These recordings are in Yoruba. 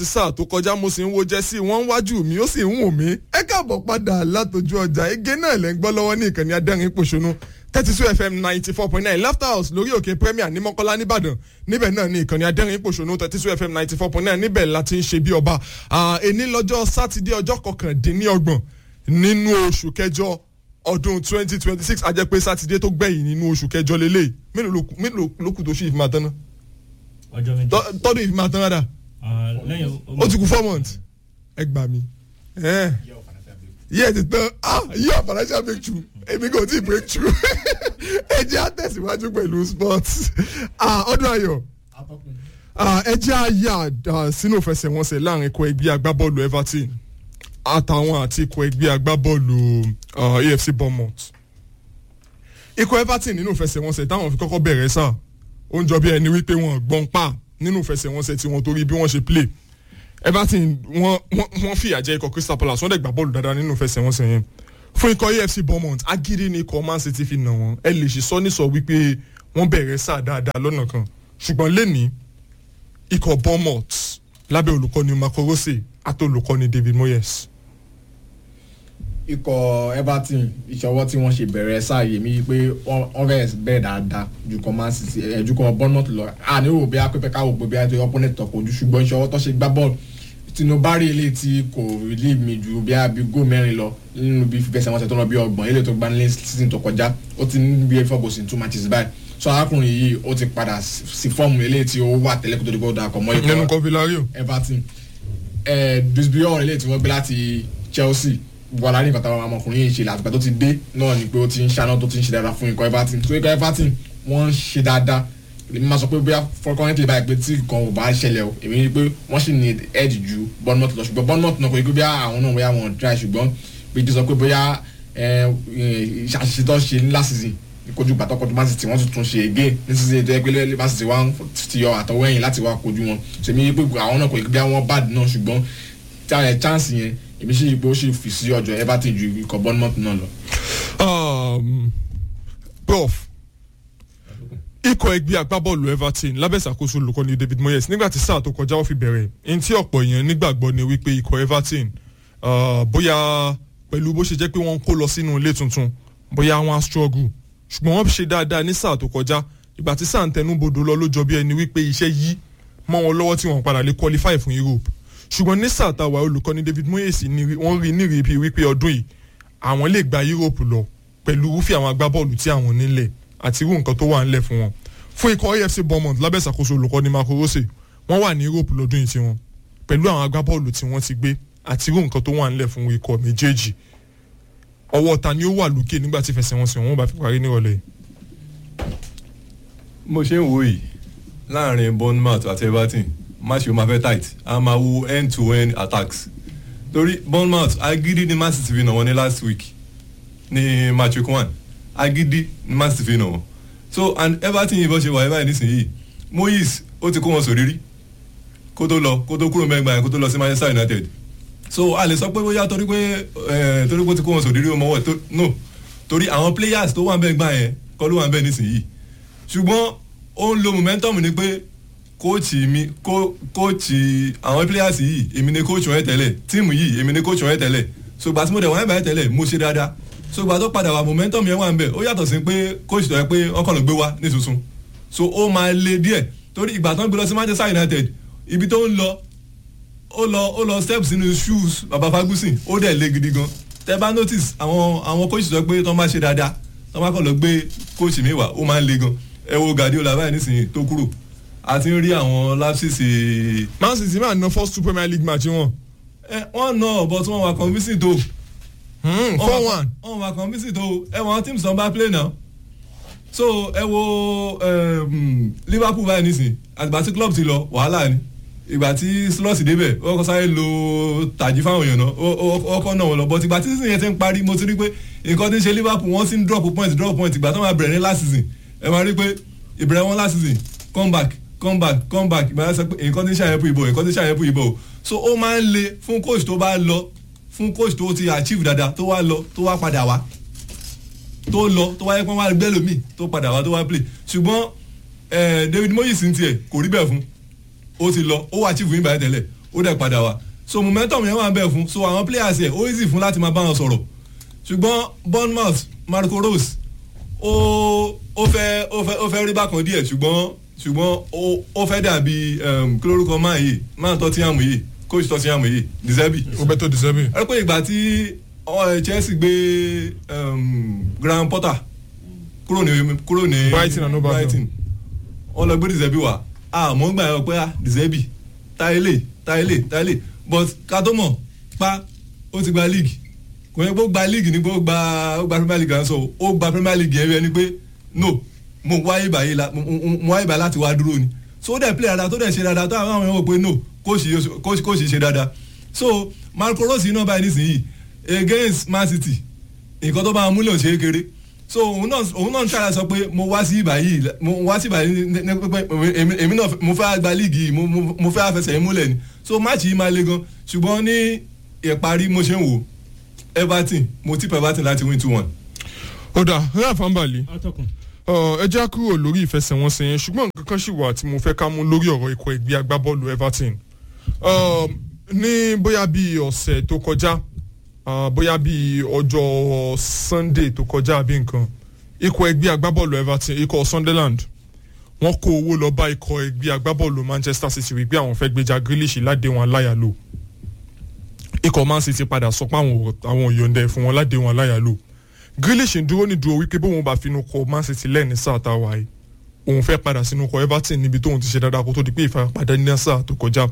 sáà tó kọjá mo sì ń wo jẹ́sí wọ́n ń wájú mi ó sì ń wù mí. ẹ káàbọ̀ padà látọjú ọjà ege náà lẹ́ ń gbọ́ lọ́wọ́ ní ìkànnì adẹ́rìn pòṣónú thirty two fm ninety four point nine laughter house lórí òkè premier ní mọ́kọ́lá nìbàdàn níbẹ̀ náà ní ìkànnì adẹ́rìn pòṣónú thirty two fm ninety four point nine níbẹ̀ la ti ń ṣe bí ọba ẹni lọ́jọ́ sátidé ọjọ́ kọkàndínlọ́gbọ̀n nínú oṣù kẹjọ ọdún twenty twenty six a jẹ́ pé sátidé tó gbẹ̀yìn nínú oṣù kẹjọ lélẹ̀ mélòó ló kù tó ṣì ìfimá tán náà ọjọ́ méjì. tọ́dún ìfimá tán rádà Ah, lẹ́yìn ó ti kú four months ẹ gbà mí yíyẹ ti tán ah yíyọ financial breakthrough èmi kò tí ì breakthrough ẹ jẹ́ àtẹ̀síwájú pẹ̀lú sports ah ọdún ayọ̀ ah ẹ jẹ́ àyà ah, sínú ìfẹsẹ̀wọnsẹ̀ láàrin ikọ̀ ẹgbẹ́ agbábọ́ọ̀lù everton àtàwọn àti ikọ̀ ẹgbẹ́ agbábọ́ọ̀lù ah, afc bournemouth ikọ̀ everton nínú ìfẹsẹ̀wọnsẹ̀ táwọn fi kọ́kọ́ bẹ̀rẹ̀ sáà ó ń jọ bí ẹni wípé wọn gbọ́n pa nínú ìfẹsẹ̀wọnsẹ̀ tí wọ́n torí bí wọ́n ṣe play everton wọ́n wọ́n wọ́n fìyà jẹ ikọ̀ crystal palace wọ́n dẹ̀ gbà bọ́ọ̀lù dáadáa nínú ìfẹsẹ̀wọnsẹ̀ yẹn fún ikọ̀ afc bournemouth agídí ni ikọ̀ man city fi nà wọ́n ẹ lè ṣe sọ nísọ wípé wọ́n bẹ̀rẹ̀ sáà dáadáa lọ́nà kan ṣùgbọ́n lẹ́ni ikọ̀ bournemouth lábẹ́ olùkọ́ni marco rose àti olùkọ́ni david moyes ikọ̀ everton ìṣọwọ́ tí wọ́n ṣe bẹ̀rẹ̀ sáàyè mi pé wọ́n fẹ́ bẹ̀rẹ̀ dáadáa ju kan man city ẹ̀ ju kan bournemouth lọ àní rò bí apẹ́pẹ́ káwọ́ pé bí a ti opponent tọ̀ kojú ṣùgbọ́n ìṣọwọ́ tó ṣe gbá bọ́ọ̀lù tinubari ilé tí kò rí mi ju bí a bí gó mẹ́rin lọ nínú bí fífẹsẹ̀ wọn ṣe tó lọ bí ọgbọ̀n ilé tó gbá nílé season tó kọjá ó ti ní bí four goals in two matches báyìí so arákùnrin yìí ó ti padà sí fọ́ọ̀mù ilé tí ó wà tẹ́lẹ̀ kó tó di kó dà kọ́ mọ́ nínú ikọ̀ kan villareal everton ẹ̀ bisbillon ilé tí wọ́n gbé láti chelsea wàhálà ní nǹkan táwọn ọmọkùnrin yìí ṣe látìgbà tó ti dé náà ni pé ó ti ń ṣáná tó ti ń ṣe dáadáa fún ikọ̀ everton so ikọ̀ everton wọ́n ń ṣe dáadáa èmi máa sọ pé bóyá fọkànlẹ́tì báyìí pé tí nǹkan ò bá ṣẹlẹ̀ o èmi rí i pé wọ́n sì ní edge ju bournemouth lọ ṣùgbọ́n bournemouth náà kò yí pé bóyá àwọn náà bóyá wọn try ṣùgbọ́n pé jí sọ pé bóyá àṣìṣe tó ṣe ní last season kojú gbàtọ́ kojú man city wọ́n tún tún ṣe again ní season tó yẹ pé man city wá ti yọ àtọwọ́ ẹ̀yìn láti wá kojú wọn ṣèmi rí i pé àwọn náà kò yí pé bóyá wọ́n bad náà ṣùgbọ́n chance yẹn èmi sì pé ó sì fi sí ọjọ́ everton ju ikọ̀ bournemouth náà lọ. um, prof ikọ̀ ẹgbẹ́ agbábọ́ọ̀lù everton lábẹ́ ìṣàkóso olùkọ́ni david moyes nígbà tí sáà tó kọjá ó fi bẹ̀rẹ̀ ní tí ọ̀pọ̀ èèyàn nígbàgbọ́ ni wípé ikọ̀ everton uh, bóyá pẹ̀lú bó ṣe jẹ́ pé wọ́n ń kó lọ sínú ilé tuntun bóyá wọ́n á struggle ṣùgbọ́n wọ́n ṣe dáadáa ní sáà tó kọjá ìgbà tí sáà ń tẹnu bodò lọ ló jọ bí ẹni wípé iṣẹ́ yí mọ́ wọn lọ́wọ́ tí wọ́n padà lè qualify fún europe ṣùgbọ́n ní sáà táwa olùkọ́ni david moyes ní wọ́n rí ní rí wípé ọdún yìí àwọn lè gba europe lọ pẹ̀lú irúfẹ́ àwọn agbábọ́ọ̀lù tí àwọn nílẹ̀ àti irú nǹkan tó wà ńlẹ̀ fún wọn fún ikọ̀ afc bournemouth lábẹ́ ìṣàkóso olùkọ́ni marco rose wọ́n wà ní europe lọ́dún yìí tiwọn pẹ̀lú àwọn agbábọ́ọ̀lù tí wọ́n ti gbé àti irú nǹkan tó wà ńlẹ̀ fún ikọ̀ méjèèjì ọwọ́ ta ni ó wà lókè nígbà tí fẹsẹ̀wọnsẹ̀ wọn bá fi parí nírọ̀lẹ́ mo ṣe ń wo yìí láàrin bournemouth àti everton match yóò máa fẹ́ tight a máa wo end to end attacks torí bournemouth agídí ni man city fi nà wọ́n ní last week ní match week one agídí ni man city fi nà wọ́n so and everton yìí bó ṣe wà báyìí nísìnyí moyes ó ti kó wọn sòrírí kó tó lọ kó tó kúrò mẹ́gbàá yẹn kó tó lọ sí manchester united so a lè sọ pé bóyá torí pé ẹ torí pé ó ti kó wọn sòrírí ó mọ́wọ́ tó no torí àwọn players tó wà ń bẹ́ẹ̀ gbà yẹn kọ́ ló wà ń bẹ́ẹ̀ nísìnyí ṣùgbọ́n ó ń lo momentum ni pé kóòtù mi kóòtù àwọn players yìí èmi ni kóòtù wọn tẹ́lẹ̀ tíìmù yìí èmi ni kóòtù wọn tẹ́lẹ̀ so gbà tí mo dẹ̀ wọ́n bá tẹ́lẹ̀ mo ṣe dáadáa so gbà tó padà wà momentum yẹn wà ń bẹ̀ ó yàtọ̀ sí pé kóòtù tó yẹ pé wọ́n kàn ló gbé wá ní tuntun so ó máa le díẹ̀ torí ìgbà tó ń gbé lọ sí manchester united ibi tó ń lọ ó lọ ó lọ step sínú shoes baba fagusin ó dẹ̀ le gidi gan tẹ bá notice àwọn àwọn kóòtù tó yẹ pé tó máa ṣe dáadáa tó máa kàn lọ gbé kóòtù mi wá ó máa ń le gan ẹ wo guardiola báyìí nísìnyí tó kúrò a ti ń rí àwọn lapsisi. man city máa ná first two premier league match wọn. ẹ wọ́n ná but wọ́n wà convincing tó. four one. wọ́n wà convincing tó ẹ wọ́n teams tó ń bá play now. so ẹ wo um, liverpool báyìí nísìnyí àtìgbà tí club ti lọ wàhálà ni ìgbà tí slot débẹ̀ ó kọ́ sáré lo tàjí fáwọn èèyàn náà ó kọ́ náà wọn lọ but ìgbà tí season yẹn ti ń parí mo ti rí pé nǹkan tí ń ṣe liverpool wọ́n sì ń drop point drop point ìgbà tó máa bẹ̀rẹ̀ ní last season ẹ máa rí pé ìbẹ̀rẹ̀ wọn last season come back come back come back ìbára sọ pé nǹkan tí ń ṣàyẹ̀pù ìbò nǹkan tí ń ṣàyẹ̀pù ìbò so ó máa ń le fún coach tó bá lọ fún coach tó ti achieve dáadáa tó wá lọ tó wá padà wá tó lọ tó wáyé pọ́n wá gbẹ́ lómi tó padà wá tó wá play ṣùgbọ́n David Moyes ń tiẹ̀ kò rí bẹ́ẹ̀ fún ó ti lọ ó wá achieve yín báyìí tẹ́lẹ̀ ó dẹ̀ padà wá so momentum yẹn wà ń bẹ̀ fún so àwọn players yẹ ó easy fún láti máa bá wọn sọ̀rọ̀ ṣùgbọ́n Bournemouth Marco Rose ó ó fẹ́ ó fẹ́ ó fẹ́ rí bákan díẹ̀ ṣùgbọ́n ṣùgbọ́n ó ó fẹ́ dàbí um, kí lórúkọ máa yìí máa Tottenham yìí coach Tottenham yìí Deserbi Roberto De Zerbi. ẹ pé ìgbà tí ọ, Chelsea gbé um, Graham Potter kúrò ní kúrò ní Brighton and Hove Albion. wọ́n lọ gbé Deserbi wá àmọ́ gbà yọ pé ah, Deserbi táyélé táyélé táyélé but ká tó mọ̀ pa ó ti gba league kò yẹ kó gba league ní kó gba ó gba Premier League à ń sọ ó gba Premier League yẹn rí ẹni pé no mo wáyé báyìí la mo mo- mo wáyé báyìí láti wá dúró ni so ó dẹ̀ play dáadáa tó dẹ̀ ṣe dáadáa tó àwọn àwọn èèyàn wò pé no kóòsì kóòsì ṣe dáadáa so Marco Rose iná báyìí nísìnyí against Man City nǹkan tó bá wọn múlẹ̀ ò ṣe é kéré so òun náà òun náà ń ṣàlàyé sọ pé mo wá sí ibà yìí mo wá sí ibà yìí ní- ní pé èmi èmi náà mo fẹ́ gba líìgì yìí mo- mo mo fẹ́ àfẹsẹ̀ yìí múlẹ̀ ni so máàcì yìí máa le gan ṣùgbọ́n ní ìparí mo ṣe ń wò Everton mo tip Everton láti win two one. ó dà Ralph Ambali atọ́kùn. Ọ, ẹ já kúrò lórí ìfẹsẹ̀wọnsẹ̀ yẹn ṣùgbọ́n nǹkan kan ṣì wà tí mo fẹ́ ká mú lórí ọ̀rọ̀ ikọ̀ ẹgbẹ́ agbábọ́ọ̀lù Everton Ọ, ní bóyá bíi ọ̀sẹ̀ tó kọjá ọ, bóyá bíi ọjọ́ Sunday tó kọjá àbí nǹkan ikọ̀ ẹgbẹ́ agbábọ́ọ̀lù Everton ikọ̀ Sunderland wọ́n kó owó lọ bá ikọ̀ ẹgbẹ́ agbábọ́ọ̀lù Manchester City wípé àwọn fẹ́ gbéjà Grealish ládéhùn aláyàlò ikọ̀ Man City padà sọ pé àwọn ò- àwọn ò yọ̀ǹda ẹ̀ fún wọn ládéhùn aláyàlò Grealish ń dúró ní dúró wípé bóun bá finú kọ Man City lẹ́ẹ̀ni sáà tá a wà yìí òun fẹ́ padà sínú kọ Everton níbi tóun ti ṣe dáadáa kó tó di pé ìfarapa ní sáà tó kọjá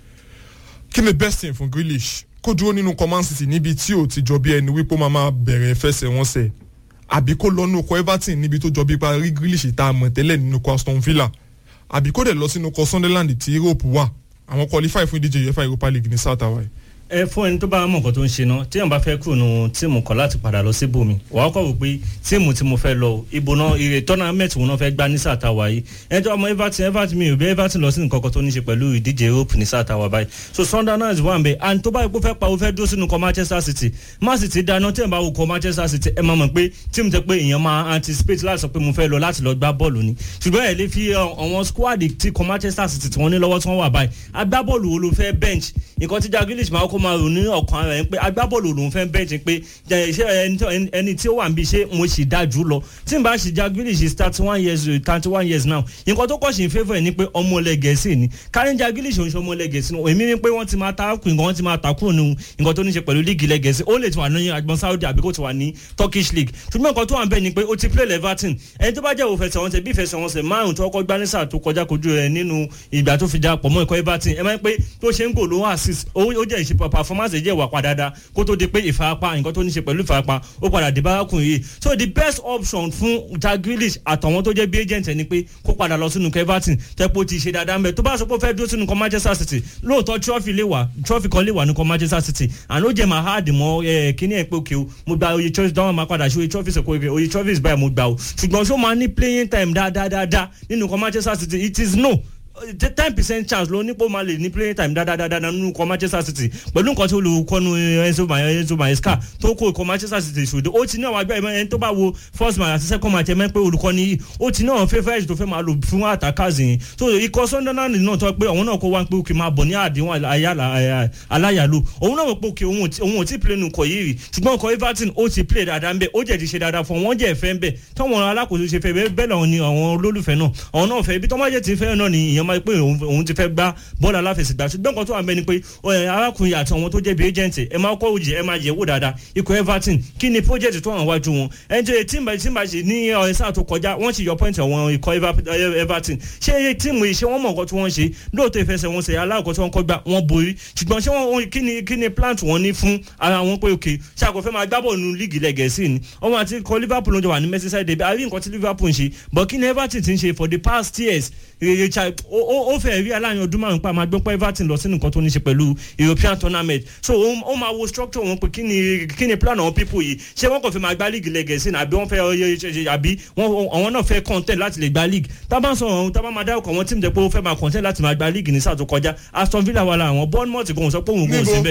kí ni best thing fún Grealish kó dúró nínú kọ Man City níbi tí ò ti jọ bí ẹni wípé ó máa máa bẹ̀rẹ̀ fẹsẹ̀wọnsẹ̀ àbí kó lọ nínú kọ Everton níbi tó jọ bí parí Grealish tá a mọ̀ tẹ́lẹ̀ nínú kọ Aston Villa àbí kó dẹ̀ lọ sínú kọ Sunderland tí Europe wà àwọn qualify fún ìdíje UEFA Europa League ní sáà tá a wà yìí ẹ fún ẹni tó bá mọ nǹkan tó ń ṣe náà téèyàn bá fẹ́ kúrò nù tíìmù kan láti padà lọ síbòmí wàá kọ̀ wò pé tíìmù tí mo fẹ́ lọ ibo náà ire tournament wo náà fẹ́ gbá ní sàtàwá yìí ẹni tó ọmọ Everton Everton mi ò bí Everton lọ sí nǹkan kan tó ní ṣe pẹ̀lú ìdíje Europe ní sàtàwá báyìí so Sunderland wà ń bẹ and tó bá yẹ kó fẹ́ pa ó fẹ́ dúró sínú kọ Manchester City Man City dáná téèyàn bá wò kọ Manchester City ẹ máa mọ̀ pé tíìmù tẹ pé èèyàn máa anticipate láti sọ pé mo fẹ́ lọ láti lọ gbá bọ́ọ̀lù ni ṣùgbọ́n ẹ lè fi ọ, àwọn squad tí kọ Manchester City tí wọ́n ní lọ́wọ́ tí wọ́n wà báyìí agbábọ́ọ̀lù wo ló fẹ́ bench nǹkan tí Jack Grealish máa kó máa rò ní ọkàn ara ẹ̀ pé agbábọ́ọ̀lù lòún fẹ́ bench pé jẹ́ ṣé ẹni tó- ẹni- ẹni tí ó wà níbi ṣé mo sì dá jù lọ tí n bá ṣe Jack Grealish is thirty one years thirty one years now nǹkan tó kọ́ ṣe ń favour ẹ̀ ni pé ọmọ ilẹ̀ Gẹ̀ẹ́sì ni kárí Jack Grealish òun ṣe ọmọ ilẹ̀ Gẹ̀ẹ́sì ni èmi ni pé wọ́n ti máa ta kù nǹkan wọ́n ti máa ta kúrò nínú nǹkan tó ní ṣe pẹ̀lú líìgì ilẹ̀ Gẹ̀ẹ́sì ó lè ti wà ní agbọn Saudi àbí kó ti wà ní Turkish league ṣùgbọ́n nǹkan tó wà ń bẹ̀ ni pé ó ti play Everton ẹni tó bá jẹ́ òfẹsẹ̀wọnsẹ̀ bí ìfẹsẹ̀wọnsẹ̀ márùn tó kọ́ gbá ní sáà tó kọjá kojú rẹ̀ nínú ìgbà tó fi já pọ̀ mọ́ ikọ̀ Everton ẹ máa ń pé tó ṣe ń gò ló assist ó ó jẹ́ ìṣe performance jẹ́ ìwà padà dáa kó tó di pé ìfarapa nǹkan tó ní ṣe pẹ̀lú ìfarapa ó padà dé bárakùn yìí so the best option fún Jack Grealish àtàwọn tó jẹ́ bí agent ẹ̀ ni pé kó padà lọ sínú ikọ̀ Everton tẹ́pọ̀ ti ṣe dáadáa mẹ́ tó bá sọ pé ó fẹ́ dúró sínú ikọ̀ Manchester City lóòótọ́ trophy lè wà trophy kan lè wà ní ikọ̀ Manchester City and ó jẹ́ máa hard mọ́ ẹ kíní ẹ̀ pé òkè o mo gba oye trophy dáwọn máa padà ṣe oye trophy sọ pé oye trophy báyìí mo gbà o ṣùgbọ́n ṣó máa ní playing time dáadáa dáadáa nínú ikọ̀ Manchester City it is no ten percent chance ló nípò máa lè ní playing time dáadáa nínú ikọ̀ Manchester City pẹ̀lú nǹkan tí olùkọ́nu Enzo Maye- Enzo Maresca tó kó ikọ̀ Manchester City ṣòdo ó ti ní àwọn agbẹ́ ẹni tó bá wo first match àti second match ẹ̀mẹ́ pé olùkọ́ni yìí ó ti ní àwọn favourite tó fẹ́ máa lò fún attackers yìí so ikọ̀ Sunderland náà tó pé àwọn náà kó wá pé òkè máa bọ̀ ní àdéhùn ayálà- aláyàlò òun náà wò pé òkè òun ò tí- òun ò tí play nù kọ̀ yìí rí ṣùgbọ́n ikọ̀ Everton ó ti play dáadáa ń bẹ̀ ó jẹ́ ti ṣe dáadáa fún wọn jẹ́ ẹ̀fẹ́ ń bẹ̀ táwọn alákòóso ṣe fẹ́ bẹ́ẹ̀ bẹ́ẹ̀ làwọn ni àwọn olólùfẹ́ náà àwọn náà fẹ́ ibi tó máa jẹ́ ti fẹ́ náà ni ìyẹn máa pé òun òun ti fẹ́ gbá bọ́ọ̀lù aláfẹsẹ̀gbá ṣùgbọ́n nǹkan tó wà ń bẹ ni pé ẹ, arákùnrin àti àwọn tó jẹ́ bí agent ẹ máa kọ́ òjì ẹ máa yẹ̀ wò dáadáa ikọ̀ Everton kí ni project tó wà wájú wọn ẹni tó yẹ tíìmù tíìmù ṣe ní ọ̀rẹ́ sáà tó kọjá wọ́n ti yọ point àwọn ikọ̀ Eva- ẹ- Everton ṣé tíìmù yìí ṣé wọ́n mọ̀ nǹkan tí wọ́n ṣe lóòótọ́ ìfẹsẹ̀wọnsẹ̀ aláàkọ́ tí wọ́n kọ́ gbà wọ́n borí ṣùgbọ́n ṣé wọ́n kí ni kí ni plant wọn ní fún ara wọn pé òkè ṣé àkọ́fẹ́ máa gbábọ̀ nínú líìgì lẹ́gẹ̀ẹ́sì ni ọmọ àti ikọ̀ Liverpool ló jọ wà ní Merseyside derby àrí nǹkan tí Liverpool ń ṣe but kí ni Everton ti ń ṣe for the past years rere cha ó ó- ó fẹ́ rí aláàyàn ọdún márùn pa máa gbọ́ pé Everton lọ sínú nǹkan tó ní ṣe pẹ̀lú European tournament so ó ó máa wo structure wọn pé kí ni kí ni plan àwọn people yìí ṣé wọ́n kàn fẹ́ máa gbá league lẹ́gẹ̀ẹ́sì ni àbí wọ́n fẹ́ ọyẹ ṣe- ṣe- àbí wọ́n àwọn náà fẹ́ content láti lè gba league tábà ń sọ ọ̀hún tábà máa dárúkọ àwọn tíìmù jẹ́ pé ó fẹ́ máa content láti máa gba league ní sáà tó kọjá Aston Villa wà lára àwọn Bournemouth gan sọ pé òun kò Níbo? sí bẹ́ẹ̀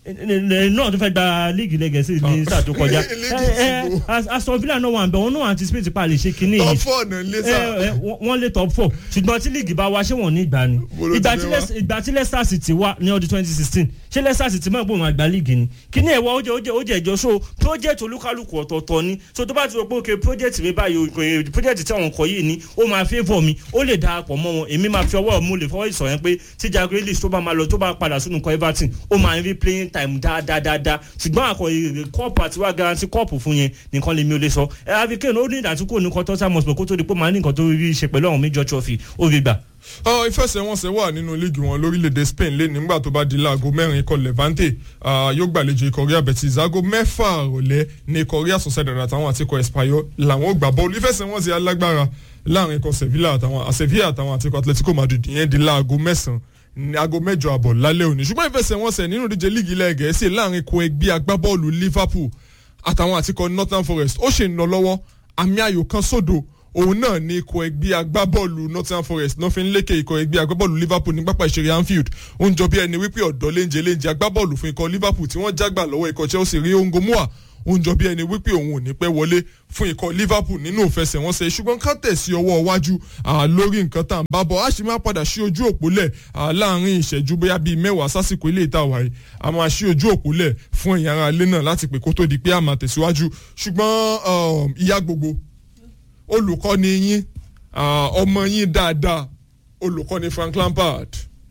náà tó fẹ́ gba líìgì lẹ́gẹ̀ẹ́sì ní sáà tó kọjá Líìgì ẹ ẹ ìsìnkú. As- Aston Villa náà wà ń bẹ̀ wọ́n náà anticipate pa lè ṣe kinní top yìí four náà lé sá. ẹ, ẹ, wọ́n wọ́n lé top four ṣùgbọ́n tí líìgì bá wá ṣé wọ́n ní ìgbà ni Bó ló ti ìgbà fẹ́ tí wá? Leicester- ìgbà tí Leicester City wà ní ọdún twenty sixteen ṣé Leicester City mọ̀ pé òun àgbà líìgì ni kíní ẹ̀wọ̀ ó jẹ́ ó jẹ́ ó jẹ́ ìjọ so project olúkálùkù ọ̀tọ̀ọ̀tọ̀ ni so tó bá ti rò pé okay project mi báyìí o, eh, project tí àwọn kọ yìí ni ó máa favour mi ó lè darapọ̀ mọ́ wọn èmi máa fi ọwọ́ mú lè fọwọ́ ìsọ̀ yẹn pé tí Jack Grealish tó bá máa lọ tó bá padà sínú ikọ̀ Everton ó máa ń rí playing time dáadáa ṣùgbọ́n àkọ kọ́ọ̀pù àti wá garanti kọ́ọ̀pù fún yẹn nìkan lèmi ò lè sọ ẹ Harry Kane ó ní ìdàtúkò ní kọ́tọ́ sámọ̀sì kó tó di pé ó máa ní nǹkan tó rí ṣe pẹ̀lú àwọn major trophy ó rí gbà. Ọ, ìfẹsẹ̀wọnsẹ̀ wà nínú líìgì wọn lórílẹ̀‐èdè Spain lé nígbà tó bá di láago mẹ́rin ikọ̀ Levante ah, yóò gbàlejò ikọ̀ Real Betis aago mẹ́fà rọ̀lẹ́ ní ikọ̀ Real Sociedad àtàwọn àti ikọ̀ Espanyol làwọn ò gbà bọ́ọ̀lù ìfẹsẹ̀wọnsẹ̀ alágbára láàrin ikọ̀ Sevilla àtàwọn Sevilla àtàwọn àti ikọ̀ Atletico Madrid ìyẹn di láago mẹ́sàn-án ní aago mẹ́jọ àbọ̀ lálẹ́ òní ṣùgbọ́n ìfẹsẹ̀wọnsẹ̀ nínú ìdíje líìgì ilẹ̀ Gẹ̀ẹ́sì láàrin ikọ̀ ẹgbẹ́ agbábọ́ọ̀lù Liverpool àtàwọn àti ikọ̀ Northern Forest ó ṣe ń lọ lọ́wọ́ àmì ayò kan sódò òun náà ní ikọ̀ ẹgbẹ́ agbábọ́ọ̀lù Nottingham Forest náà fi ń lékè ikọ̀ ẹgbẹ́ agbábọ́ọ̀lù Liverpool ní pápá ìṣeré Anfield ó ń jọ bí ẹni wípé ọ̀dọ́ léńjẹ léńjẹ agbábọ́ọ̀lù fún ikọ̀ Liverpool tí wọ́n jágbà lọ́wọ́ ikọ̀ Chelsea rí ongo mua ó ń jọ bí ẹni wípé òun ò ní pẹ́ wọlé fún ikọ̀ Liverpool nínú ìfẹsẹ̀wọnsẹ̀ ṣùgbọ́n ká tẹ̀sí ọwọ́ iwájú ah, lórí nǹkan tá à ń bá bọ̀ á sì máa padà sí ojú òpó lẹ̀ ah, láàrin ìṣẹ́jú bóyá bíi mẹ́wàá sásìkò ilé ìta wáyé a máa sí ojú òpó lẹ̀ fún ẹ̀yin ará ilé náà láti pè kó tó di pé a máa tẹ̀síwájú ṣùgbọ́n um, ìyá gbogbo olùkọ́ni yín ah, ọmọ yín dáadáa olùkọ́ni Frank Lampard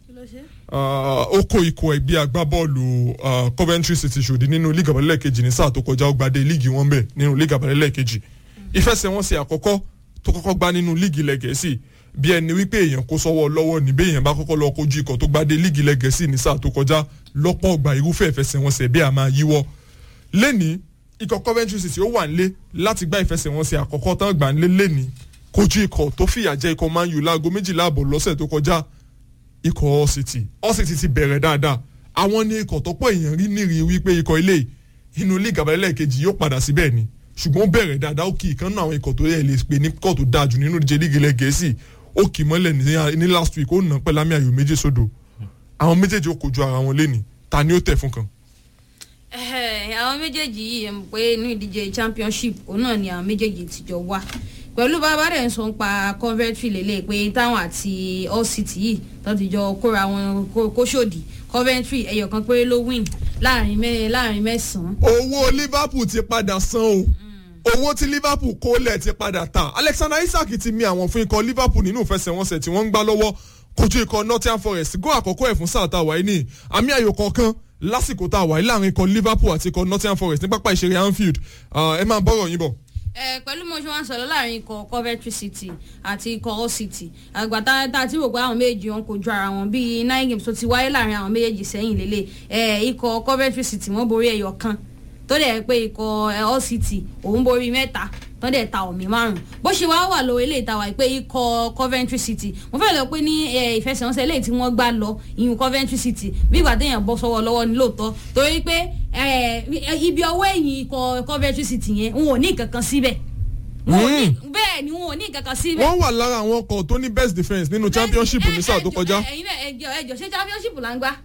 ah, ó kó ikọ̀ ẹgbẹ́ agbábọ́ọ̀lù ah, Coventry City ṣòdì nínú líga àbálẹ̀ kejì ní sáà tó kọjá ó gbadé líìgì wọn bẹ̀ nínú líga àbálẹ̀ kejì ìfẹsẹ̀wọnsẹ̀ àkọ́kọ́ tó kọ́kọ́ gbá nínú líìgì ilẹ̀ Gẹ̀ẹ́sì bí ẹni wípé èèyàn kó sọ́wọ́ lọ́wọ́ ní bí èèyàn bá kọ́kọ́ lọ kojú ikọ̀ tó gbadé líìgì ilẹ̀ Gẹ̀ẹ́sì ní sáà tó kọjá lọ́pọ̀ ọgbà irúfẹ́ ìfẹsẹ̀wọnsẹ̀ bí a máa yíwọ́ lẹ́ni ikọ̀ Coventry City ó wà nílé láti gbá ìfẹsẹ̀wọnsẹ̀ àkọ́kọ́ tán gbà nílé lẹ́ni kojú ikọ̀ tó fìyà jẹ ikọ̀ Man U láago méjìlá àbọ̀ lọ́sẹ̀ tó kọjá ikọ̀ Hull City Hull City ti bẹ̀rẹ̀ dáadáa àwọn ní ikọ̀ tọ́pọ̀ èèyàn rí nírì wípé ikọ̀ ilé inú líìgì àbálẹ̀ kejì yóò padà síbẹ̀ ni ṣùgbọ́n ó bẹ̀rẹ̀ dáadáa ó kì í kan náà àwọn ikọ̀ tó yẹ lè pè ní kọ̀ tó dáa jù nínú ìdíje líìgì ilẹ̀ Gẹ̀ẹ́sì ó kì í mọ́lẹ̀ ní- ní last week ó nà pẹ̀lú àmì ayò méjì sódò àwọn méjèèjì ó kojú ara wọn lẹ́ni ta ni ó tẹ̀ fún kan. Ẹhẹ́, àwọn méjèèjì yìí ẹ̀ mọ̀ pé inú ìdíje championship òun náà ni àwọn méjèèjì ti jọ wá pẹ̀lú bàbá rẹ̀ ń sọ pa Coventry lélẹ̀ pé táwọn àti Hull City yìí tó ti jọ kóra wọn kó- kóṣòdì Coventry ẹyọ kan péré ló win láàrin mẹ́ láàrin mẹ́sàn-án owó Liverpool ti padà san o owó tí Liverpool kó lẹ̀ ti padà ta Alexander Isak ti mi àwọn fún ikọ̀ Liverpool nínú ìfẹsẹ̀wọnsẹ̀ tí wọ́n ń gbá lọ́wọ́ kojú ikọ̀ Nottingham Forest gó àkọ́kọ́ ẹ̀ fún sáà tá a wáyé ní àmì ayò kọ̀ọ̀kan lásìkò tá a wáyé láàrin ikọ̀ Liverpool àti ikọ̀ Nottingham Forest ní pápá ìṣeré Anfield Ah, ẹ máa bọ́rọ̀ yín bọ̀. ẹ pẹ̀lú mo ṣe wá ń sọ̀rọ̀ láàrin ikọ̀ Coventry City àti ikọ̀ Hull City àgbà tá tá tí rò pé àwọn méjèèjì wọn kojú ara wọn bíi nine games tó ti wáyé láàrin àwọn méjèèjì sẹ́yìn lélẹ̀ ẹ ikọ̀ Coventry City wọ́n borí ẹyọ kan tó dẹ̀ pé ikọ̀ ẹ, Hull City òun borí mẹ́ta tó dẹ̀ ta omi márùn bó ṣe wá wà lọ eléyìí ta wà pé ikọ̀ Coventry City mo fẹ́ lọ pé ní ẹ, ìfẹsẹ̀wọnsẹ̀ eléyìí tí wọ́n gbá lọ ìyún Coventry City bí ìgbà téèyàn bọ́ sọ́wọ́ lọ́wọ́ ní lóòótọ́ torí pé ẹ, ibi ọwọ́ ẹ̀yìn ikọ̀ Coventry City yẹn n ò ní kankan síbẹ̀ wọn ò ní bẹ́ẹ̀ ni wọn ò ní kankan síbẹ̀ wọ́n wà lára àwọn ọkọ̀ tó ní best defence nínú championship ní sáà tó kọjá. ẹ̀yin náà ẹjọ ẹjọ ṣé championship là ń gbá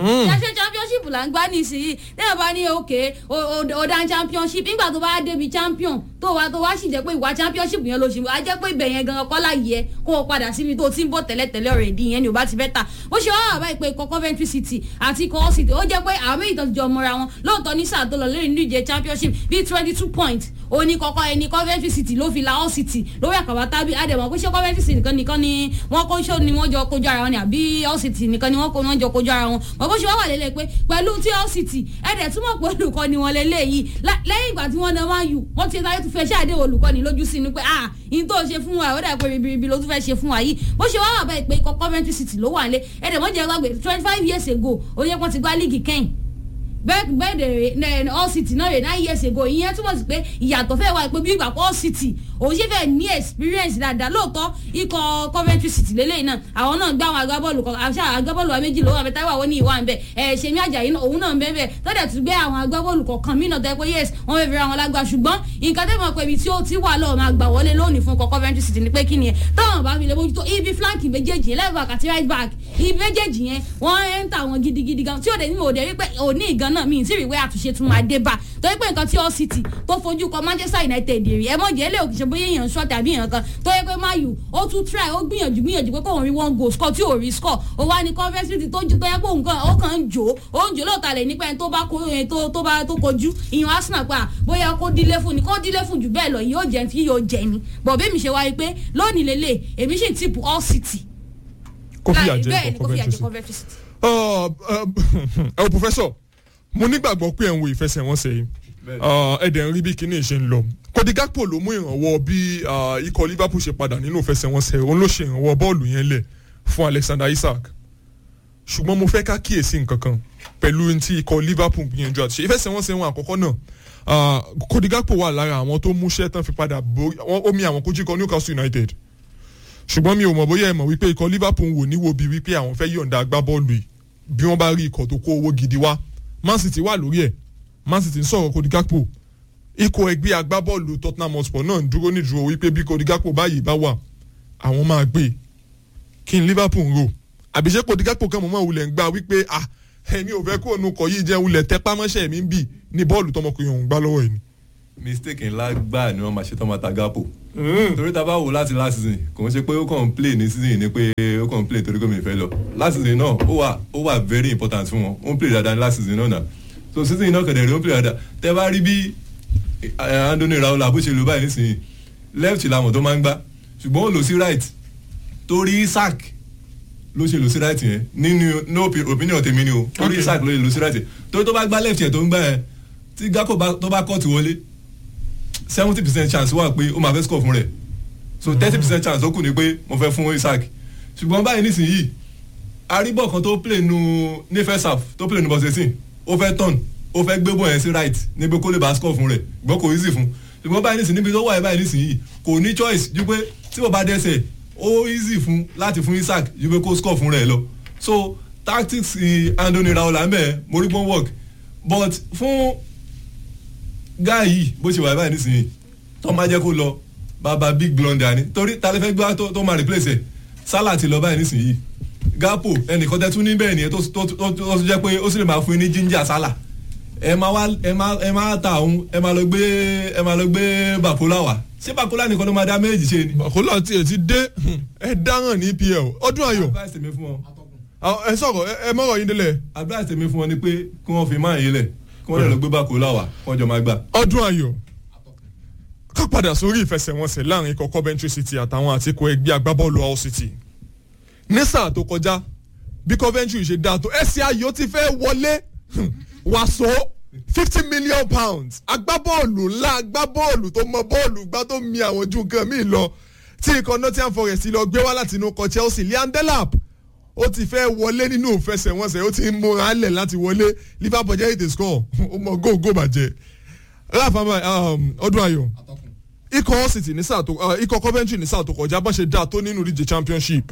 ṣe championship là ń gbá nísìnyí lẹ́yìn bá ní òkè ọ̀dà championship nígbà tó bá débi champion tó wá tó wá sì jẹ́ pé ìwà championship yẹn ló ṣe á jẹ́ pé ibẹ̀ yẹn gan kọ́ láyé ẹ kó o padà síbi tó ti ń bọ̀ tẹ́lẹ̀tẹ́lẹ̀ ọ̀rẹ́ ìdí yẹn ni ò bá ti fẹ́ tà ó ṣe wá wà báyìí pé ikọ̀ Coventry City àti ikọ̀ Hull City ó jẹ́ pé àwọn méjì tó ti jọ mọ́ra wọn lóòótọ́ ní sáà tó lọ lórí nínú ìje championship bíi twenty two points òní kọ́kọ́ ẹni Coventry City ló fi la Hull City lórí àkàbà tábí àdèmọ̀ pé ṣé Coventry City nìkan nìkan ni wọ́n kó ṣó ni wọ́n jọ kojú ara wọn ni àbí Hull City nìkan ni wọ́n kó wọ́n jọ kojú ara wọn mọ̀ bó ṣe wá wà lélẹ̀ pé pẹ̀lú tí Hull City ẹ̀dẹ̀ túmọ̀ pé olùkọ́ni wọn lélẹ̀ yìí lẹ́yìn ìgbà tí wọ́n náà máa yù wọ́n ti táyé tún fẹ́ ṣáàdé olùkọ́ni lójú sí ni pé ah in tó ṣe fún wa ó dà pé ribiribi ló tún fẹ́ ṣe fún wa yìí bó ṣe wá wà báyìí pé ikọ̀ Coventry City ló wà lé ẹ̀dẹ̀ wọ́n jẹ́ gbàgbé twenty five years ago ó yẹ kó ti gbá líìgì kẹ́yìn bẹ́ẹ̀ bẹ́ẹ̀ dẹ̀ Hull City náà rè nine years ago ìyẹn túmọ̀ sí pé ìyàtọ̀ fẹ́ wá pé bí ìgbà Hull City òun ṣe fẹ́ ní experience dáadáa lóòótọ́ ikọ̀ Coventry City lélẹ́yìn náà àwọn náà gbá àwọn agbábọ́ọ̀lù kan àṣà agbábọ́ọ̀lù wa méjì lọ́wọ́ àbẹ̀tá wà wọ́n ní ìwà ń bẹ̀ ẹ̀ ṣèmi àjàyí náà òun náà ń bẹ́ẹ̀ bẹ́ẹ̀ tọ́jà tún gbé àwọn agbábọ́ọ̀lù kọ̀ọ̀kan mí náà tẹ́ pé yes wọ́n fẹ́ fi ra wọn lágbá ṣùgbọ́n nǹkan tẹ́ mọ̀ pé ibi tí ó ti wà lọ́wọ́ máa gbà wọlé lónìí fún ikọ̀ Coventry City ni pé kí ni ẹ̀ táwọn bá fi lè bójútó ibi flank méjèèjì yẹn left back àti right back ibi méjèèjì yẹn wọ́n ń ta wọn gidigidi gan tí ó dé ní òde wípé òní ìgan náà mi ì tí ì wípé àtúnṣe tún máa dé bá torí pé nǹkan tí all city tó fojú kọ Manchester United rí ẹ mọ̀ jẹ́ lè òkè ṣe bóyá èèyàn ṣọ́ tàbí èèyàn kan tó yẹ pé mayu ó tún try ó gbìyànjú gbìyànjú pé kóun rí one goal score tí ò rí score ó wá ní Coventry City tó ju tó yẹ pé òun kan ó kàn ń jò ó ń jò lóòótọ́ lẹ̀ nípa ẹni tó bá kó ẹni tó tó bá tó kojú ìyẹn Arsenal pa bóyá kó dílé fún ni kó dílé fún jù bẹ́ẹ̀ lọ yóò jẹ́ fi yóò jẹ ni bọ̀ bẹ́ẹ̀ mi ṣe wáyé pé lónìí lélẹ̀ èmi sì tìpù all city. kó fìyà Láì- jẹ bẹ́ẹ̀ ni ikọ̀ kó fìyà Coventry jẹ City. Coventry City. ẹ o professor mo nígbàgbọ́ pé ẹ̀ ń wo ìfẹsẹ̀wọnsẹ̀ yìí Ah, ẹ dẹ̀ ń rí bí kinní ṣe ń lọ Cody Gakpo ló mú ìrànwọ́ bí ah, ikọ̀ Liverpool ṣe padà nínú ìfẹsẹ̀wọnsẹ̀ òun ló ṣe ìrànwọ́ bọ́ọ̀lù yẹn lẹ̀ fún Alexander Isak ṣùgbọ́n mo fẹ́ ká kíyèsí nǹkan kan pẹ̀lú ohun tí ikọ̀ Liverpool gbìyànjú àti ṣe ìfẹsẹ̀wọnsẹ̀ wọn àkọ́kọ́ náà ah, Cody Gakpo wà lára àwọn tó múṣẹ́ tán fi padà borí wọ́n- ó mi àwọn kojú ikọ̀ Newcastle United ṣùgbọ́n mi ò mọ̀ bóyá ẹ mọ̀ wípé ikọ̀ Liverpool wò níwò bíi wípé àwọn fẹ́ yọ̀ǹda agbábọ́ọ̀lù yìí bí wọ́n bá rí ikọ̀ tó kó owó gidi wá Man City wà lórí ẹ̀ Man City ń sọ̀rọ̀ Cody Gakpo ikọ̀ ẹgbẹ́ agbábọ́ọ̀lù Tottenham Hotspur náà ń dúró nídúró wípé bí Cody Gakpo báyìí bá wà àwọn máa gbé e. kí n Liverpool ń rò àbíṣe Cody Gakpo kan mọ̀ mọ́ wulẹ̀ ń gbà wípé ah ẹ̀mí ò fẹ́ kó ònú kọ̀ yìí jẹ́ wulẹ̀ tẹ́pámọ́ṣẹ́ mi ń bì ní bọ́ọ̀lù tọmọkùnrin òun gbá lọ́wọ́ ẹ̀ ni. mistake ńlá gbáà ni wọ́n máa ṣe tán máa ta Gakpo torí ta bá wò láti last season kò ń ṣe pé ó kàn ń play ní season yìí ni pé ó kàn ń play torí gómìnà fẹ́ lọ last season náà ó wà ó wà very important fún wọn ó ń play dáadáa ní last season náà náà so season yìí náà kẹ̀dẹ̀ rí ó ń play dáadáa tẹ́ bá rí bí eh, Anthony Raola bó ṣe lò báyìí nísìnyí left làwọn tó máa ń gbá ṣùgbọ́n ó lò sí right torí Isak ló ṣe lò sí right yẹn nínú no opi- opinion tèmi ni o torí Okay. Isak ló ṣe lò sí right yẹn torí tó bá gbá left yẹn tó ń gbá yẹn tí Gakpo bá- tó bá kọ́ọ̀tù wọlé seventy percent chance wà pé ó máa fẹ́ score fún rẹ̀ so thirty percent chance ó kù ní pé mo fẹ́ fún Isaac ṣùgbọ́n báyìí nísìnyí arígbọ̀ kan tó play nu ní first half tó play nu bọ̀sẹ̀sìn ó fẹ́ turn ó fẹ́ gbé bọ̀ yẹn sí right níbi kó lè bá score fún rẹ̀ gbọ́ kò easy fún ṣùgbọ́n báyìí nísìnyí níbi tó wà yẹn báyìí nísìnyí kò ní choice ju pé tí mo bá dẹ́sẹ̀ ó easy fún láti fún Isaac ju pé kó score fún rẹ̀ lọ so tactics eh, Anthony Raola ń bẹ̀ mo rí pọ́n work but fún guy yìí bó ṣe wà báyìí nísìnyí tó máa jẹ́ kó lọ bàbá big blunder ni torí ta lè fẹ́ gbá tó tó máa replace ẹ̀ Salah ti lọ báyìí nísìnyí Gakpo ẹnìkan tẹ́ tún ní bẹ́ẹ̀ nìyẹn tó tó tó tó jẹ́ pé ó sì lè máa fún yín ní ginger Salah ẹ máa wá ẹ máa ẹ máa ta òun ẹ máa lọ gbé ẹ máa lọ gbé Bakola wá ṣé Bakola nìkan ló máa dá méjì ṣe ni. Bakola tiẹ̀ ti dé ẹ dáràn ní EPL ọdún ayọ̀ advice tèmi fún wọn àwọn- ẹ sọ̀rọ̀ ẹ- ẹ mọ̀rọ̀ yín délẹ̀ advice tèmi fún wọn ni pé kí wọ́n fi máa yín lẹ̀ kí wọ́n lè lọ gbé Bakola wá kí wọ́n jọ máa gbà. ọdún ayọ̀ ká padà sórí ìfẹsẹ̀wọnsẹ̀ láàrin ikọ̀ Coventry City àtàwọn àtikọ̀ ẹgbẹ́ agbábọ́ọ̀lù Hull City ní sáà tó kọjá bí Coventry ṣe dáa tó ẹsẹ̀ ayọ̀ ti fẹ́ wọlé wàsó fifty million pounds agbábọ́ọ̀lù ńlá agbábọ́ọ̀lù tó mọ bọ́ọ̀lù gbá tó mi àwọn ju nǹkan míì lọ tí ikọ̀ Nottingham Forest lọ gbé wá láti inú ikọ̀ Chelsea Liam Delap ó ti fẹ́ wọlé nínú ìfẹsẹ̀wọnsẹ̀ ó ti ń múra lẹ̀ láti wọlé Liverpool jẹ́ ètè score ó mọ góògó bàjẹ́ ráfàmà ọdún ayọ̀ ikọ̀ Hull City ní sáà tó uh, ikọ̀ Coventry ní sáà tó kọjá bá ṣe dáa tó nínú ìdíje championship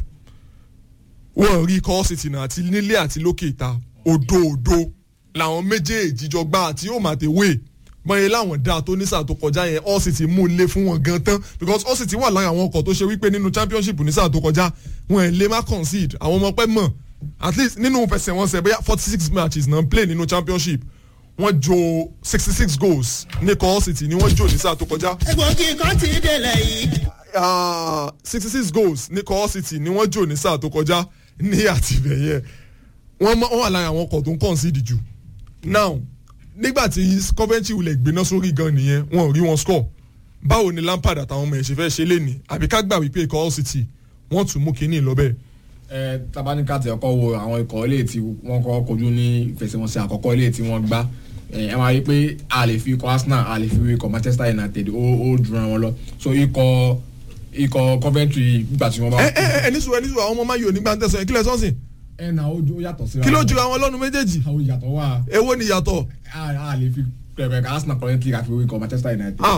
wọ́n rí ikọ̀ Hull City náà àti nílé àti lókè ìta òdo òdo làwọn méjèèjì jọ gbá àti yóò máa tẹ̀wé mọ̀ye láwọn dáa tó ní sáà tó kọjá yẹn Hull City mú lé fún wọn gan tán because Hull City wà lára àwọn ọkọ̀ tó ṣe wípé nínú championship ní sáà tó kọjá wọn ẹ̀ lè má concede àwọn ọmọ pẹ́ mọ̀ at least nínú fẹsẹ̀wọnsẹ̀ bóyá forty six matches náà play nínú championship wọ́n jò sixty six goals ní ikọ̀ Hull City ni wọ́n jò ní sáà tó kọjá egbògi kan ti délẹ̀ yìí. sixty six goals ní Hull City ni wọ́n jò ní sáà tó kọjá ní àtìbẹ̀yẹ wọ́n mọ- wọ́n wà lára àwọn ọkọ̀ tó ń concede jù now nígbà tí Coventry wulẹ̀ gbéná sórí gan nìyẹn wọn ò rí wọn score báwo ni Lampard àtàwọn ọmọ ẹ̀ ṣe fẹ́ ṣe léni àbí ká gbà wípé ikọ̀ Hull City wọ́n tún mú kínní lọ bẹ́ẹ̀. ẹ tabanika ti ọkọ wo àwọn ikọ̀ ilé tí wọ́n kọ́ kojú ní ìfẹsẹ̀wọnsẹ̀ àkọ́kọ́ ilé tí wọ́n gbá ẹ ẹ máa rí i pé a lè fi ikọ̀ Arsenal a lè fi ikọ̀ Manchester United ó ó jura wọn lọ so ikọ̀ ikọ̀ Coventry nígbà tí wọ́n bá. ẹ ẹ ẹ ẹni sùn ẹni sùn àwọn ọmọ máa yọ nígbà tẹsán ìkílẹ̀ sọ́sìn ẹ na ó ó yàtọ̀ síra kí ló wọn. jura wọn lọ́nu méjèèjì àwọn ìyàtọ̀ wà èwo ni ìyàtọ̀ a a lè fi pẹ̀pẹ̀ Arsenal Coventry àfi ikọ̀ Manchester United. ah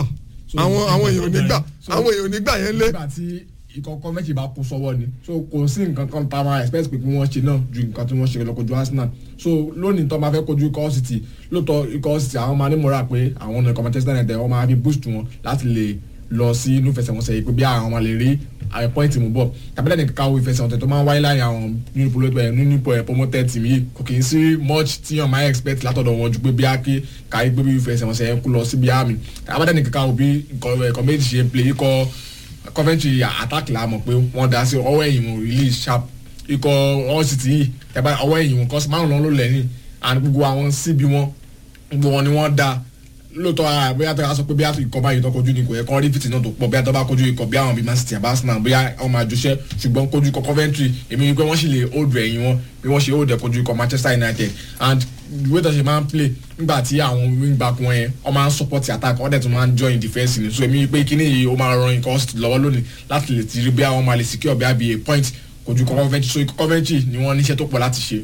So, àwọn àwọn èèyàn ò ní gbà So, àwọn èèyàn ò ní gbà yẹn lé nígbà tí ìkọ̀kọ̀ méjì bá kó sọ́wọ́ ni so kò sí nǹkan kan tá a máa expect pé kí wọ́n ṣe náà ju nǹkan tí wọ́n ṣe lọ kojú Arsenal so lónìí tó máa fẹ́ kojú ikọ̀ City lóòótọ́ ikọ̀ City àwọn máa ní mọ́ra pé àwọn ọ̀nà ikọ̀ Manchester United wọ́n máa fi boost wọn láti lè lọ sí inú ìfẹsẹ̀wọnsẹ̀ yìí pé bí àwọn máa lè rí àwọn pọ́ìntì mú bọ̀ tàbílẹ̀ nìkan káwọ́ ìfẹsẹ̀wọnsẹ̀ tó máa ń wáyé láàrin àwọn nínú polo- nínú promoted team yìí kò kì í sí much tí yàn máa expect látọ̀dọ̀ wọn ju pé bí a kí káyé gbé bí ìfẹsẹ̀wọnsẹ̀ yẹn kú lọ sí bí àmì tàbílẹ̀ nìkan káwọ́ bí nǹkan méjì ṣe ń play ikọ̀ Coventry attack la mọ̀ pé wọ́n dá sí ọwọ́ ẹ̀yìn wọn release sharp ikọ̀ all city yìí tẹ́bá ọwọ́ ẹ̀yìn wọn kọ́sí márùn-ún ló lẹ́yìn and gbogbo àwọn síbi wọn gbogbo wọn ni wọ́n dá lóòótọ́ ara bóyá tó yà sọ pé bí a ikọ̀ báyìí tó kojú ni kò yẹ kọ́ rí fìtì náà tó pọ̀ bí a tó bá kojú ikọ̀ bí àwọn bíi Man City àbá Arsenal bóyá wọ́n máa jọṣẹ́ ṣùgbọ́n kojú ikọ̀ Coventry èmi wípé wọ́n sì lè hold ẹ̀yìn wọn bí wọ́n ṣe hold ẹ̀ kojú ikọ̀ Manchester United and the way tó ṣe máa ń play nígbà tí àwọn wing back wọn yẹn wọ́n máa ń support attack wọ́n dẹ̀ tún máa ń join defence ni so èmi wípé kíní yìí ó máa ran ikọ̀ City lọ́wọ́ lónìí láti lè ti rí bí àwọn máa lè secure bí a bí a point kojú ikọ̀ Coventry so ikọ̀ Coventry ni wọ́n níṣẹ́ tó pọ̀ láti ṣe.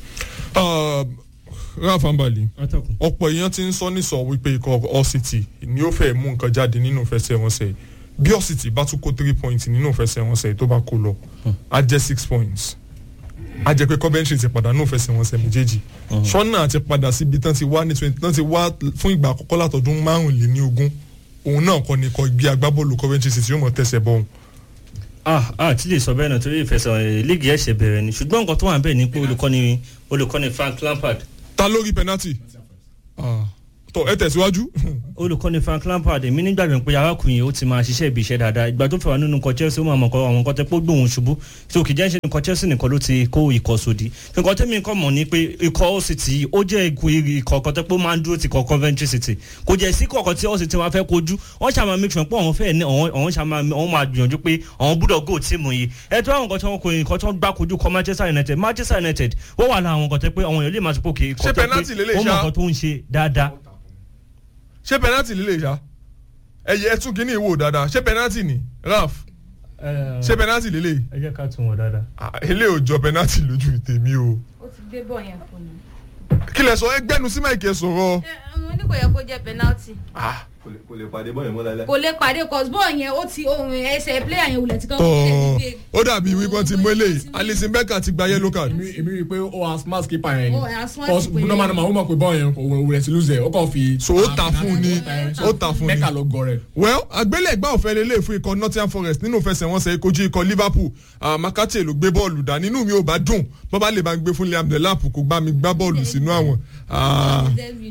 Ralph Ambali atọ́kùn. ọ̀pọ̀ èèyàn ti ń sọ nísọ wípé ikọ̀ All City ni ó fẹ́ mú nǹkan jáde nínú ìfẹsẹ̀wọnsẹ̀ bí All City bá tún kó three points nínú ìfẹsẹ̀wọnsẹ̀ tó bá kó lọ á jẹ́ six points á jẹ́ pé Coventry ti pàdánù ìfẹsẹ̀wọnsẹ̀ méjèèjì sọ́nà àti padà síbi tán ti wá ní twenty tán ti wá fún ìgbà àkọ́kọ́ látọdún márùnléní ogún òun náà kọ́ ni kọ́ gbé agbábọ́ọ̀lù Coventry City yóò mọ̀ tẹ̀sẹ̀ bọ̀ òun. ah ah tí lè sọ bẹ́ẹ̀ náà torí ìfẹsẹ̀ líìgì ẹ̀ṣẹ̀ bẹ̀rẹ̀ ni ṣùgbọ́n nǹkan tó wà bẹ́ẹ̀ ni pé olùkọ́ni olùkọ́ni Frank Lampard ta lórí penalty Ah, tọ ẹ tẹ̀síwájú. olùkọ́ni Frank Lampard èmi nígbàgbọ́ pé arákùnrin yìí ó ti máa ṣiṣẹ́ ibi iṣẹ́ dáadáa ìgbà tó fẹ́ wà nínú ikọ̀ Chelsea ó máa mọ̀ kọ́ àwọn nǹkan tẹ́ pé ó gbóhùn ṣubú tí o kì í jẹ́ ṣe ikọ̀ Chelsea nìkan ló ti kó ikọ̀ sódì nǹkan tẹ́mi kọ́ mọ̀ ni pé ikọ̀ Hull City ó jẹ́ ikọ̀ kan tẹ́ pé ó máa ń dúró ti kọ̀ Coventry City kò jẹ́ sí kọ̀ọ̀kan tí Hull City máa fẹ́ kojú wọ́n ṣàmà make sure pé àwọn fẹ́ ní àwọn ṣàmà wọ́n máa gbìyànjú pé àwọn gbúdọ̀ go tíìmù yìí ẹ tó àwọn nǹkan tí wọ́n kò nǹkan tí wọ́n gbá kojú kọ Manchester United Manchester United wọ́n wà láwọn nǹkan tẹ́ pé àwọn èèyàn lè máa sọ pé òkè ikọ̀ Ṣé tẹ́ pé penalty lélẹ̀ wọ́n mọ̀ ṣá? nǹkan tó ń ṣe dáadáa ṣé penalty lílè ṣá ẹyẹ ẹ tún kíní ìwò dáadáa ṣé penalty ni Ralph ṣé penalty lílè ẹ jẹ́ ká tún wọn dáadáa. Ah, ilé ò jọ penalty lójú tèmi o ó ti gbé bọ̀ yẹn fún mi. kí lẹ sọ ẹgbẹ́nu sí máìkì ẹ sọ̀rọ̀ ẹ mo ní kò yẹ kó jẹ́ penalty kò lè- kò lè pàdé bọ́ọ̀yìn mọ́ láíláí. kò lè pàdé cos bọ́ọ̀ yẹn ó ti ohun ẹsẹ̀ player yẹn wulẹ̀ ti kọ́ tọ́ ó dàbí wípé ti mú eléyìí Alisson Becker ti gba yellow card èmi èmi rí i pé ó wà smart keeper yẹn ni Ó wà smart cause keeper Bruno yẹn. Manu ma ó mọ̀ pé bọ́ọ̀ yẹn kò wọ́n rẹ̀ sí lose ẹ̀ ó kàn fi. So, ó ta fún un ni. Ó ta fún un ni. mẹ́kà ló gọ rẹ̀. well àgbélẹ̀gbá òfẹ́ lélẹ̀ fún ikọ̀ Nottingham Forest nínú ìfẹsẹ̀wọnsẹ̀ kojú ikọ̀ Liverpool Ah, Makati ló gbé bọ́ọ̀lù dá nínú mi ò bá dùn bọ́bá lè bá gbé fún Liam Delap kò gbá mi gbá bọ́ọ̀lù sínú àwọn Ah,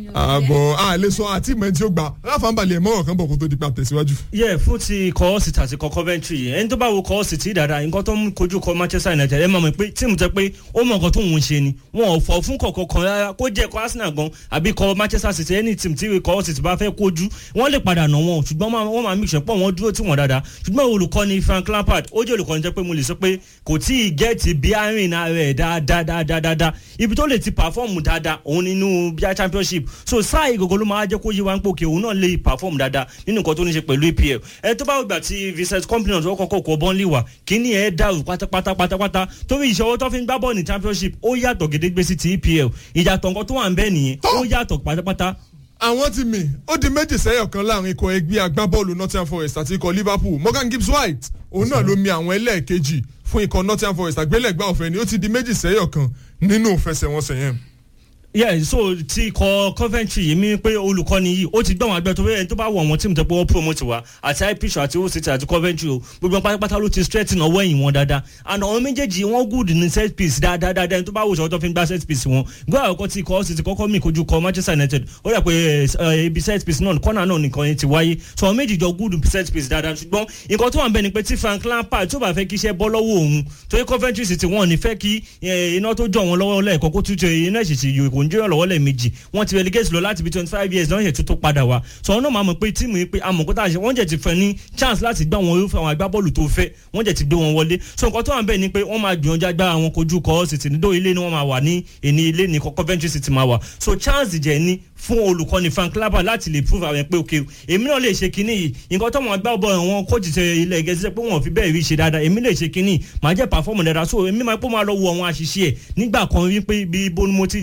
àbọ̀ àlẹ́ sọ àti ìmọ̀ ẹni tí ó gbà ráfà ń balẹ̀ mọ́ràn kan bọ̀ kó tó di pa tẹ̀síwájú. yẹ fún ti kọ́ City àti kọ́ Coventry ẹni tó bá wo kọ́ City dáadáa nǹkan tó ń kojú kọ́ Manchester United ẹ máa mọ̀ pé tíìmù tẹ pé ó mọ̀ nǹkan tó ń ṣe ni wọn ò fọ fún kọ̀ọ̀kan kan rárá kó jẹ́ kọ́ Arsenal gan àbí kọ́ Manchester City ẹni tíìmù tí kọ́ City bá fẹ́ kojú wọ́n lè padà nà wọn ṣùgbọ́n máa- wọ́n máa mí sọ pé wọ́n dúró tí wọ́n dáadáa ṣùgbọ́n olùkọ́ni Frank Lampard ó jẹ́ olùkọ́ni jẹ́ pé mo lè sọ pé kò tí ì gẹ́ẹ̀tì bí àárín rẹ̀ dáadáa dáadáa dáadáa ibi tó lè ti pàfọ́ọ̀mù dáadáa òun nínú bíi championship so sáà ìgògó ló máa jẹ́ kó yí wa ń pòkè òun náà lè pàfọ́ọ̀mù dáadáa nínú nǹkan tó ní ṣe pẹ̀lú EPL ẹ tó bá gbà tí Vincent Kompany tó kọ́kọ́ kọ́ bọ́ńlì wà kíní ẹ̀ dàrú pátápátá pátápátá torí ìṣòwò tó fi ń gbá bọ́ọ̀ ní championship ó yàtọ̀ gédégbé sí ti EPL ìyàtọ̀ nǹkan tó wà ń bẹ́ẹ̀ nìyẹn ó yàtọ̀ pátápátá àwọn ti mì ó di méjì sẹ́yọ̀ kan láàrin ikọ̀ ẹgbẹ́ agbábọ́ọ̀lù Nottingham Forest àti ikọ̀ Liverpool Morgan Gibbs White òun náà ló mi àwọn ẹlẹ́ẹ̀kejì fún ikọ̀ Nottingham Forest àgbélẹ̀gbá ọ̀fẹ́ ni ó ti di méjì sẹ́yọ̀ kan nínú ìfẹsẹ̀wọnsẹ̀ yẹn. yeah so ti kọ Coventry yìí mi pé olùkọ́ni yìí ó ti gbọ́ àwọn agbẹ́ tó fẹ́ tó bá wọ̀ wọ́n tíìmù tó pé wọ́n promote wa àti ipsc àti Hull City àti Coventry o gbogbo wọn pátápátá ló ti strengthen ọwọ́ ẹ̀yìn wọn dáadáa and àwọn méjèèjì wọn good ní set piece dáadáa dáadáa ẹni tó bá wò sọ tó fi ń gbá set piece wọn gbọ́ àkọ́kọ́ ti kọ́ City kọ́kọ́ mi kojú kọ Manchester United ó rẹ̀ pé eh, ibi set piece náà kọ́nà náà nìkan yẹn ti wáyé so àwọn méjì jọ good set piece dáadáa ṣùgbọ́n nǹkan tó wà ń bẹ ni pé tí Frank Lampard tó bá fẹ́ kí iṣẹ́ bọ́ lọ́wọ́ òun torí Coventry City wọn ò ní fẹ́ kí eh, iná tó jọ wọn lọ́wọ́ lẹ́ẹ̀kan kó tún tẹ iná ìṣèṣì yòó kò ń jẹ́ lọ́wọ́ lẹ́ẹ̀mejì wọ́n ti relegate lọ láti bí twenty five years náà yẹ tó tó padà wá so wọn náà máa mọ̀ pé tíìmù yìí pé amọ̀kó tá a ṣe wọ́n jẹ̀ ti fẹ́ ní chance láti gbá wọn irúfẹ́ àwọn agbábọ́ọ̀lù tó fẹ́ wọ́n jẹ̀ ti gbé wọn wọlé so nǹkan tó wà ń bẹ̀ ni pé wọ́n máa gbìyànjú agbára wọn kojú kọ́ City nídó ilé ni wọ́n máa wà ní èní ilé ní kọ́ Coventry City máa wà so chance jẹ́ ní fún olùkọ́ni Frank Lampard láti lè prove àwọn pé ok èmi náà lè ṣe kinní yìí nǹkan tó wọn gbá bọ̀ wọn kóòtù ṣe ilẹ̀ gẹ̀ẹ́sì pé wọn ò fi bẹ́ẹ̀ rí ṣe dáadáa èmi lè ṣe kinní màá jẹ́ perform dáadáa so èmi máa pọ́ máa lọ wo àwọn àṣìṣe ẹ̀ nígbà kan wípé bí ibo ni mo ti ibo mo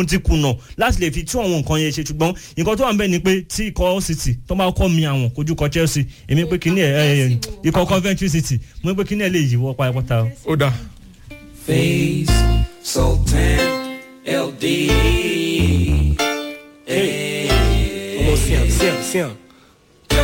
òun ti kùnà láti lè fi tún àwọn nǹkan yẹn ṣe ṣùgbọ́n nǹkan tó wà ń bẹ̀ ni pé tí ikọ̀ city tó bá kọ́ mi àwọn kojú kọ chelsea èmi pé kíní ẹ̀ ikọ̀ coventry city mo ní pé kíní ẹ̀ lè yíwọ́ pátápátá. ó dáa. Face Sultan LD. Hey. Vamos, Siam, Siam, Siam.